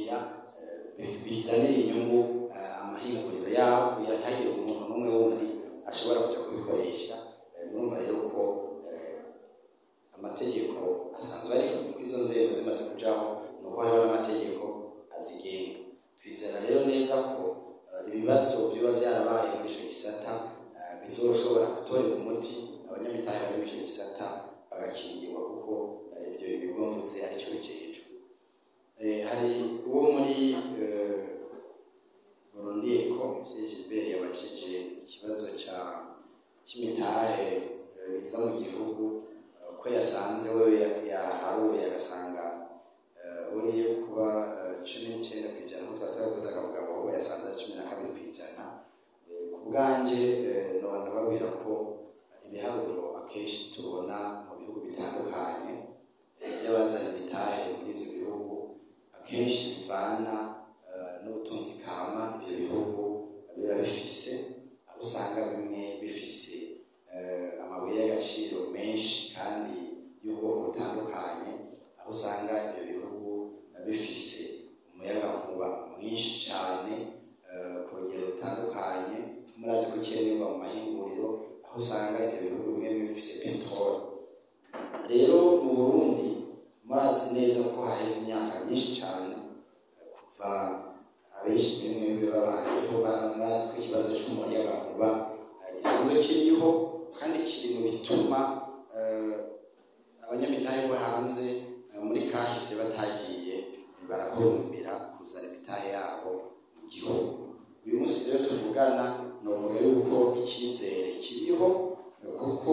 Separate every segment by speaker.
Speaker 1: kurindira eh, bizanira inyungu eh, amahinguriro yabo kugira ntihagire umuntu n'umwe wundi ashobora kuja kubikoresha Eh, murumva rero ko eh, amategeko asanzwe ari kuri izo nzego zimaze kujaho ni uko hariho n'amategeko azigenga twizera rero neza ko eh, ibibazo biba byarabaye muri icyo gisata eh, bizoshobora gutorera umuti abanyamitahe bari muri icyo gisata bagakingirwa kuko eh, ibyo bigo mvuze ari cyo bikejwe Eh, hari uwo muri eh, Burundi Eko Gilbert yabajije ikibazo cya cy'imitahe eh, iza mu gihugu eh, ko yasanze we yaharuye agasanga eh, uriye kuba eh, cumi n'icyenda ku ijana nk'uko twari twavuze akavuga ngo we yasanze ari cumi na kabiri ku ijana Eh, ku bwanjye eh, nobanza kubabwira ko ibiharuro akenshi tubona mu bihugu bitandukanye eh, by'abazana imitahe muri ibyo bihugu akenshi bivana eh, n'ubutunzi kama ibyo bihugu biba bifise aho usanga bimwe bifise eh, amabuye y'agaciro menshi kandi y'ubwoko butandukanye aho usanga ibyo bihugu bifise umuyagankuba mwinshi cyane eh, ku rugero rutandukanye murazi ko ukenerwa mu mahinguriro aho usanga ibyo bihugu bimwe bifise peteroli rero mu burundi murazi neza ko haheze imyaka myinshi cyane eh, kuva abenshi bimwe babayeho barazi ko ikibazo cy'umuyagankuba eh, gisanzwe kiriho kandi kiri mu bituma eh, abanyamitahe bo hanze eh, muri kahise batagiye barahurumbira kuzana imitahe yabo mu gihugu uyu munsi rero tuvugana novuga yuko icyizere kiriho eh, kuko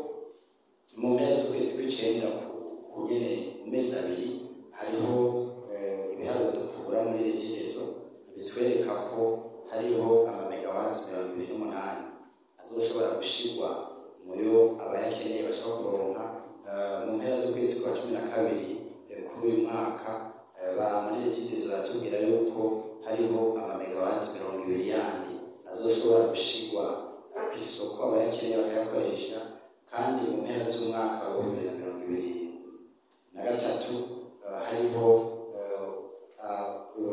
Speaker 1: mu mpera z'ukwezi kw'icenda ku- ku nyene mu mezi abiri hariho eh, ibiharuro dukura muri regidezo bitwereka ko hariho amamegawati mirongo ibiri n'umunani azoshobora gushirwa muyo abayakeneye bashobora kuronka eh, mu mpera z'ukwezi kwa cumi na kabiri eh, kuri uyu mwaka eh, ba muri regidezo baratubwira yuko hariho amamegawati mirongo ibiri yandi azoshobora gushirwa eh, ku isoko abayakeneye bakayakoresha kandi mu mpera z'umwaka wa bibiri na mirongo ibiri na gatatu eh, hariho eh, ah,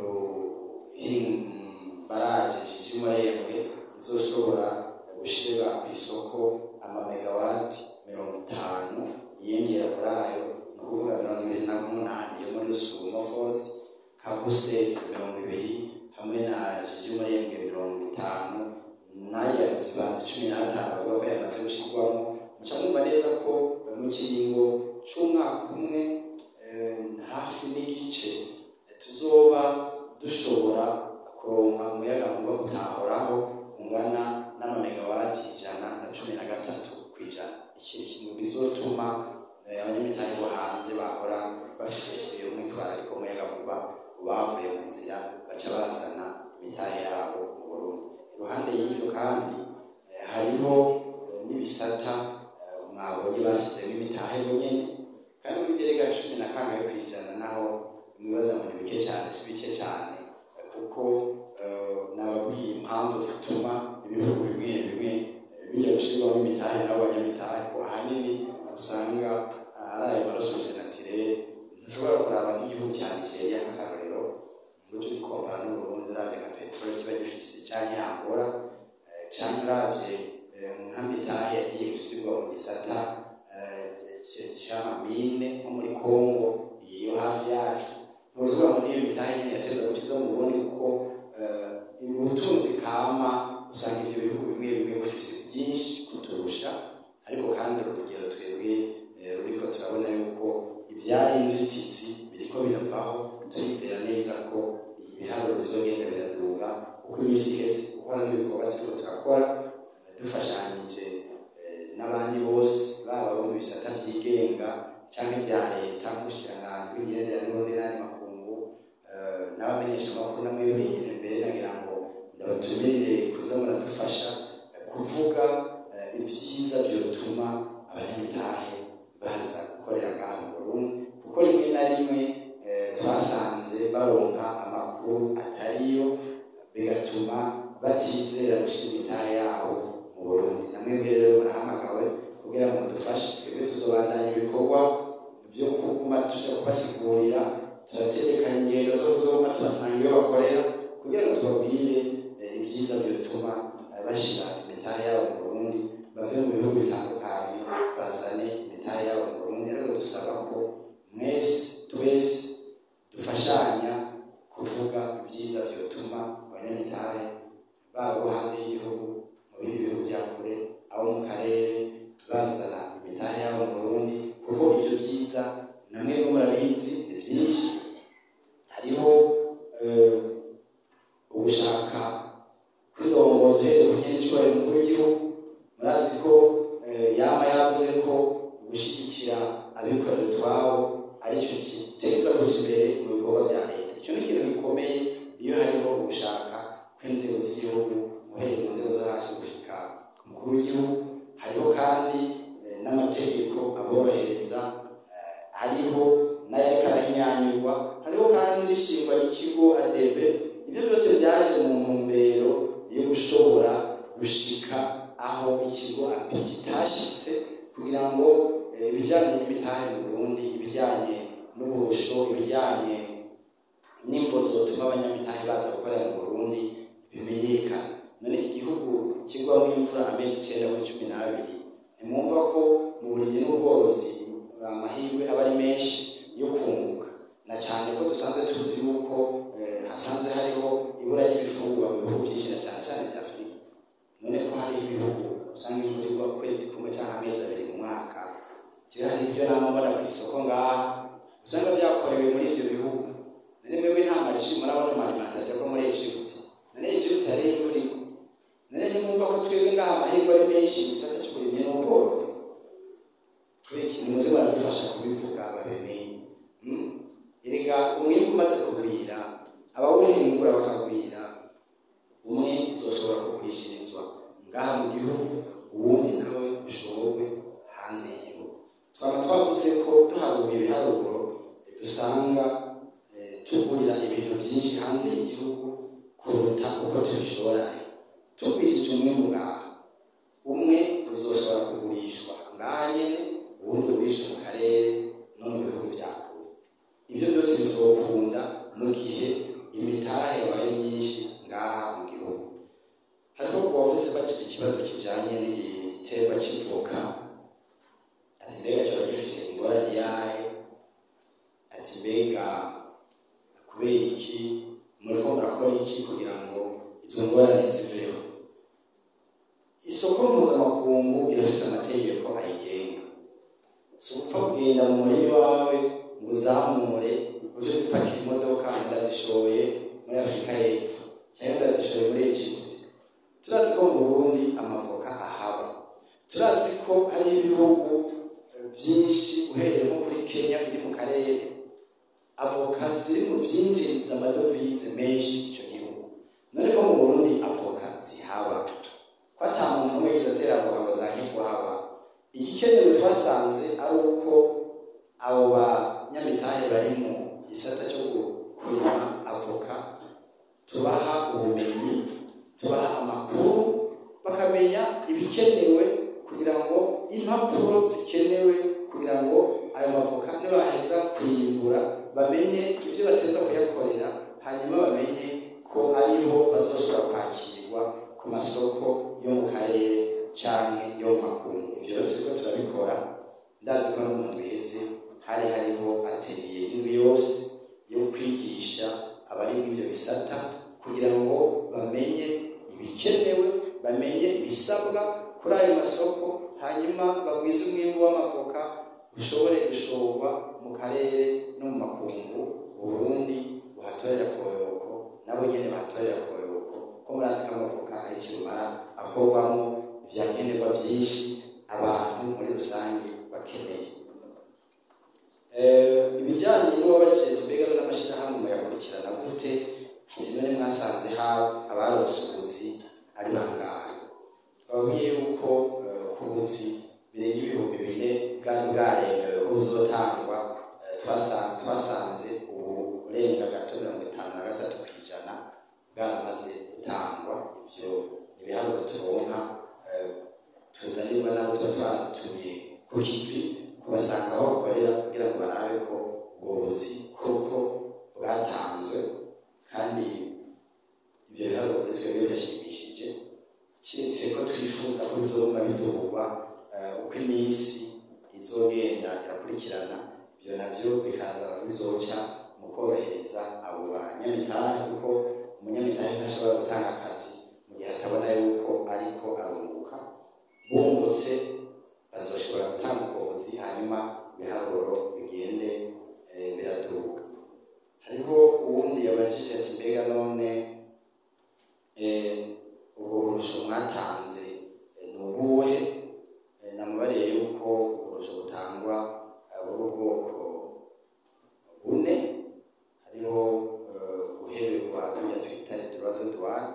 Speaker 1: uruhim- baraje jijimurembwe izoshobora gushyira ku isoko amamegawati mirongo itanu yiyongera kuri ayo ni ukuvuga mirongo ibiri na munani yo muri rusumo fozi kabusezi mirongo ibiri hamwe na jijimurembwe mirongo itanu n'aya zibanza cumi n'atanu bavuga ko yamaze gushyirwamo muca mwumva neza ko mu kiringo cy'umwaka umwe eh, hafi n'igice eh, tuzoba dushobora kuronka umuyagankuba utahoraho ungana n'amamegawati ijana na cumi na gatatu ku ijana iki ni ikintu bizotuma eh, abanyamitahe bo hanze bahora bafite umwitwarariko w'umuyagankuba bavuye mu nzira baca bazana imitahe yabo mu Burundi iruhande y'ibyo kandi eh, hariho eh, n'ibisata eh, mwabonye bashyizemo imitahe nyine kandi muri gerega cumi na kangahe ku ijana naho mwibaza ngo ni bike cyane si bike cyane eh, kuko eh, nababwiye impamvu zituma ibihugu bimwe bimwe eh, bijya gushyirwamo imitahe nabo banyamitahe ko ahanini usanga ah, ari ayo marasosi natirere ntushobora kuraba nk'igihugu cya nigeria nk'akarorero mucyo gikompara n'uburundi uravye nka peteroli kiba gifise canke yangora eh, canke uravye eh, nka mitahe yagiye gusigwa mu gisata eh, c- c'amamine nko muri kongo iyo hafi yacu ntuvuga ngo niyo mitahe nyene yateza gukiza mu burundi kuko eh, ubutunzi kama usanga ivyo bihugu bimwe bimwe bufise byinshi kuturusha ariko kandi urugero twebwe eh, ruriko turabona yuko ibyari inzitizi biriko biravaho turizera neza ko ibiharuro bizogenda biraduga uko iminsi iheze kuko hari n'ibikorwa turiko turakora eh, dufashanyije eh, n'abandi bose baba bo mu bisata byigenga canke vya leta nk'ubushikiranganji bw'imigenderanire n'andi makungu eh, n'abamenyesha amakuru namwe binyere mbere nagira ngo ndabatumire kuza muradufasha eh, kuvuga eh, ibyiza byotuma abanyamitahe baza gukorera ngaha mu Burundi kuko rimwe na rimwe eh, twasanze baronka amakuru atariyo bigatuma batizera gushyira imitahe yabo mu Burundi namwe rero murahamagawe kugira ngo mudufashe twebwe tuzobandanya ibikorwa byo kuguma tuja kubasigurira turategekanya ingendo zo kuzoma turasanga iyo bakorera kugira ngo tubabwire eh, ibyiza byotuma eh, bashira imitahe yabo mu burundi bave mu bihugu bitandukanye bazane imitahe yabo mu burundi ariko dusaba ko mwese twese dufashanya kuvuga ibyiza byotuma abanyamitahe babo hanze y'igihugu mu bindi bihugu bya kure abo mu karere bazana imitahe yabo mu burundi kuko ibyo byiza namwe bo murabizi ni byinshi hariho eh, ugushaka kwidongoza uhereye ku nyenyicubahiro mukuru w'igihugu murazi ko eh, yaba yavuze ko gushyigikira abikorera utwabo aricyo giteza kuja imbere mu bikorwa bya leta icyo ni ikintu gikomeye iyo hariho ugushaka kw'inzego z'igihugu uhereye mu nzego zo hasi gushika ku mukuru w'igihugu hariho kandi eh, n'amategeko aborohereza eh, hariho n'ayariko arahinyanyurwa hariho kandi n'ishingwa ry'ikigo adebe ibyo byose byaje mu ntumbero yo gushobora gushika aho ikigo api kitashitse kugira ngo eh, ibijyanye n'imitahe mu burundi ibijyanye n'uburusho ibijyanye n'imvo zotuma abanyamitahe baza gukorera mu burundi bimenyekana none igihugu kigwamo imvura amezi icyenda kuri cumi n'abiri ntimwumva ko mu burimyi n'ubworozi amahirwe aba ari menshi yo kunguka na cyane ko dusanzwe tuzi yuko eh, hasanzwe hariho ibura ry'ibifungurwa mu bihugu byinshi na cyane cyane bya afurika none ko hari ibihugu usanga imvura igwa ukwezi kumwe cyangwa amezi abiri mu mwaka kera hari ibyo nama mbona ku isoko ngaha usanga byakorewe muri ibyo bihugu none mwebwe nta maji murabona amarimantasiyo ko muri egiputa none egiputa hari imvura igwa none ntimwumva ko twebwe ngaha amahirwe ari menshi mu gisata cy'uburimyi n'ubworozi kubera ikintu muze baradufasha kubivuga babimenye Mm? erega umwimbu umaze kugwira abawuhingura bakagwira umwe uzoshobora kugurishirizwa ngaha mu gihugu uwundi nawe ushorwe hanze y'igihugu twaba twavuze ko tuharuye ibiharuro dusanga eh, tugurira ibintu byinshi hanze y'igihugu kuruta uko tubishorayo tugwirije umwimbu ngaha umwe uzoshobora kugurishwa ngaha nyene uwundi ugurisha mu karere no mu bihugu bya kure ibyo byose bizokunda mu gihe imitahe yabaye myinshi ngaha mu gihugu hariho uwavuze bagira ikibazo kijanye n'igiterwa cy'ivoka ati mbega kiba gifise ingorane yayo ati mbega kubera iki muriko murakora iki kugira ngo izo ngorane ziveho isoko mpuzamakungu irafise amategeko ayigenga si upfa kugenda mu murima wawe ngo uzamure uje zipakira imodoka ndazishoye muri afurika y'epfo cyangwa ndazishoye muri egiputa turazi ko mu burundi amavoka ahaba turazi ko hari ibihugu eh, byinshi uhereye nko kuri kenya biri mu karere avoka ziri mu byinjiriza amadovize menshi icyo gihugu none ko mu burundi avoka zihaba ko ata muntu umwe yigeze atera avoka ngo zange kuhaba igikenewe twasanze ari uko abo banyamitahe bari mu gisata cyo gu- kurima avoka tubaha ubumenyi tubaha amakuru bakamenya ibikenewe kugira ngo impapuro zikenewe kugira ngo ayo mavoka nibaheza kuyimbura bamenye ibyo bateza kuyakorera hanyuma bamenye ko ariho bazoshobora kwakirwa ku masoko yo mu karere cyangwa yo mu makungu ibyo rero turiko turabikora ndazi ko no mu ndwi iheze hari hariho ateliye indwi yose yo kwigisha abari muri ibyo bisata kugira ngo bamenye ibikenewe bamenye ibisabwa kuri ayo masoko hanyuma bagwize umwimbu w'amavoka ushobore gushorwa mu karere no mu makungu uburundi buhatorera koyoko nabo nyene bahatorera koyoko ko murazi ko amavoka ari kirumara akorwamo ivyankenerwa vyinshi abantu muri rusange bakeneye Eh, ibijyanye n'uwabajije tubega n'amashyirahamwe muyakurikirana gute ati none mwasanze haba abarose ubuzi ari bangahe twabwiye yuko eh, ku buzi birenga ibihumbi bine bwari bwaremewe ko buzotangwa eh, twasa- twasanze ubu burenga gato mirongo itanu na gatatu ku ijana bwaramaze gutangwa ibyo ibiharuro turonka eh, tuzanirwa n'abo tuba twatumye ku kivi kubasanga aho bakorera kugira ngo barabe ko ubwo buzi koko abanyamitahe kuko umunyamitahe ntashobora gutanga akazi mu gihe atabona yuko ariko arunguka bungutse bazoshobora gutanga ubworozi hanyuma ibiharuro bigende eh, biraduka hariho uwundi yabajije ati mbega none eh, ubwo burusho mwatanze eh, ni ubuhe Eh, namubariye yuko uburusho butangwa eh, buri ubwoko bune hariho eh, guheberwa tujya twita droit de douane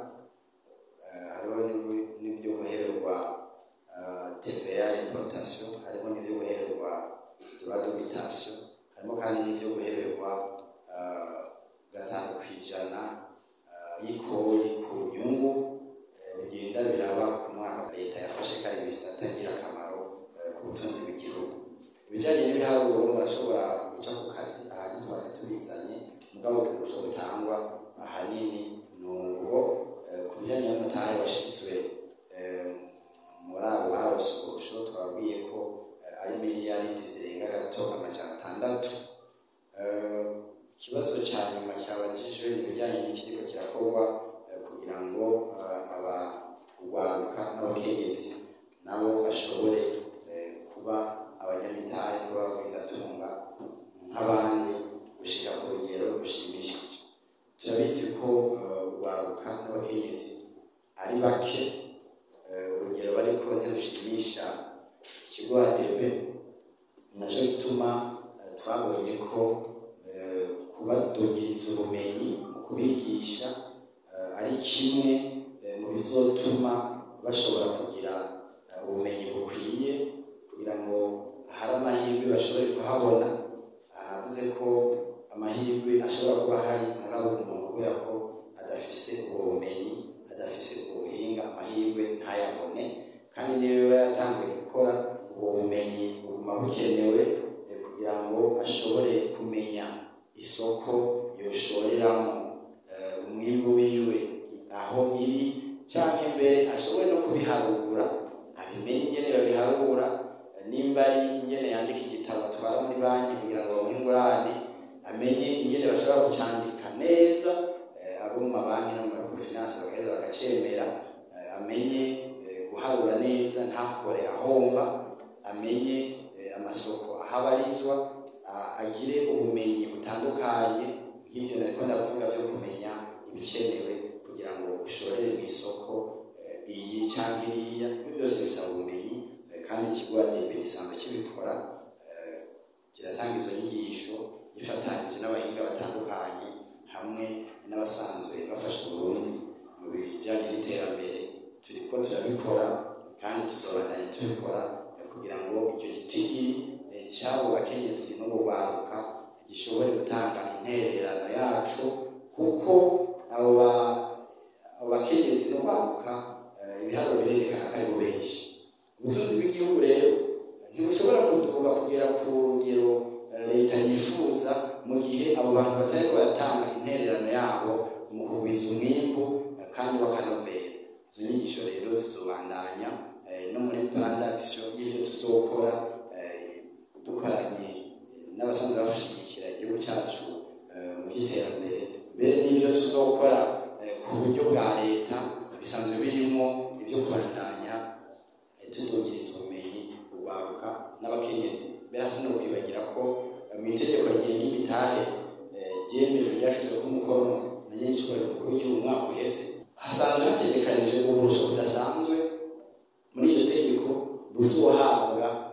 Speaker 1: eh, hariho n'ibyo- n'ibyo guheberwa eh, TVA importation harimo n'ibyo guheberwa droit de mutation harimo kandi n'ibyo guheberwa eh, gatanu ku ijana eh, y'ikori ku nyungu eh, bigenda biraba ku mwaka leta yafashe kandi bisata ngirakamaro eh, ku butunzi bw'igihugu ibijyanye n'ibiharuro murashobora guca ku kazi ahantu twari tubizanye mugabo uburusho butangwa ahanini ni ubwo eh, ku bijyanye n'umutahe washyizwe eh, muri abo barose uburusho twabwiye ko eh, ari miliyaridi zirenga gato amajana atandatu Eh, ikibazo cya nyuma cyabajijwe ni ibijyanye n'ikiriko kirakorwa eh, kugira ngo eh, abarwaruka n'abakenyezi nabo bashobore eh, kuba abanyamitahe kuba bagwizatunga nk'abandi gushyira ku rugero rushimishije turabizi ko eh, urwaruka n'abakenyezi ari bake eh, urugero bariko ntirushimisha ikigo adebe nacyo gituma eh, twabonye ko eh, kubadugiriza ubumenyi mu kubigisha eh, ari kimwe eh, mu bizotuma bashobora kugira eh, ubumenyi bukwiye kugira ngo hari amahirwe bashobore kuhabona aravuze ko amahirwe ashobora kuba hari mugabo umuntu kubera ko adafise ubwo bumenyi adafise ubwo buhinga amahirwe ntayabone kandi niyo yaba yatangiye gukora ubwo bumenyi buguma bukenewe eh, kugira ngo ashobore kumenya isoko yoshoreramo eh, umwimbu wiwe aho iri cyangwa mbere ashobore no kubiharura abimenye ingene babiharura eh, nimba ari ingene yandika igitabo atwara muri banki kugira ngo bamuhe ingurane amenye ingene bashobora kucyandika neza eh, abo mu mabanki no mu mafinansi bagaheza bagacemera eh, amenye eh, guharura neza ntakore ahomba amenye eh, amasoko aho abarizwa a- agire ubumenyi butandukanye nk'ibyo nariko ndavuga byo kumenya ibikenewe kugira ngo ushorere mu isoko eh, iyi cyangwa iriya ibyo byose bisaba ubumenyi eh, kandi ikigo adebe gisanzwe kibikora eh, kiratanga izo nyigisho gifatanyije n'abahinga batandukanye hamwe n'abasanzwe bafasha uburundi mu bijyanye n'iterambere turiko turabikora kandi tuzobandanya tubikora eh, kugira ngo icyo gitigi eh, cy'abo bakenyezi n'ubugwaruka gishobore gutanga intererano yacu kuko abo ba- abo bakenyezi n'ubugwaruka eh, ibiharuro birerekana ko ari bo benshi ubutunzi bw'igihugu rero ntibushobora kuduga kugera ku rugero eh, leta yifuza mu gihe abo bantu batari baratanga intererano yabo mu kugwiza umwimbu eh, kandi bakanovera izo nyigisho rero zizobandanya eh, no muri plan d'action y'ibyo tuzokora eh, dukoranye eh, n'abasanzwe bashigikira igihugu cyacu eh, mu by'iterambere mbere n'ibyo tuzokora eh, ku buryo bwa leta bisanzwe birimo ibyo kubandanya eh, tudugiriza ubumenyi urwaruka n'abakenyezi mbere hasi no kwibagira ko eh, mu itegeko rigenga imitahe eh, ryemejwe ryashyizwe ku mukono na nyir'icyubahiro mukuru w'igihugu umwaka uheze hasanzwe hategekanije uburusho budasanzwe muri iryo tegeko buzohabwa